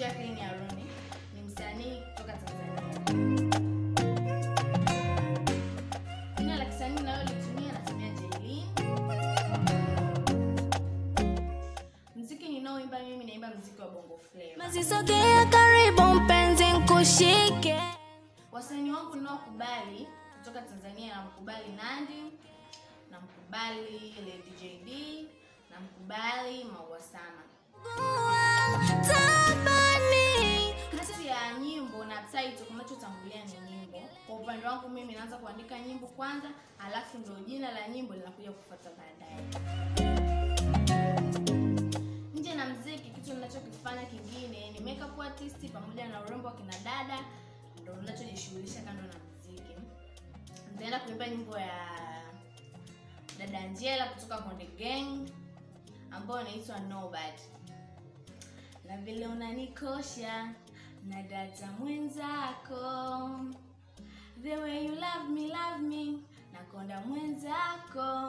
Jacqueline Aruni ni msanii kutoka Tanzania. Jina la kisanii ninalolitumia natumia Jailin. Mziki ninaoimba mimi naimba mziki wa Bongo Flava. Masisogea karibu mpenzi nkushike Wasanii wangu ninaokubali kutoka Tanzania namkubali Nandy, namkubali Lady JD, namkubali Maua Sama. Tabani Kati ya nyimbo na title kinachotangulia ni nyimbo. Kwa upande wangu mimi naanza kuandika nyimbo kwanza, alafu ndio jina la nyimbo linakuja kufuata baadaye. Nje na mziki, kitu ninachokifanya kingine ni makeup artist pamoja na urembo wa kina dada, ndio ninachojishughulisha kando na mziki. Nitaenda kuimba nyimbo ya dada Angela kutoka Konde Gang ambayo inaitwa Nobody na vile unanikosha na data mwenzako the way you love me love me nakonda mwenzako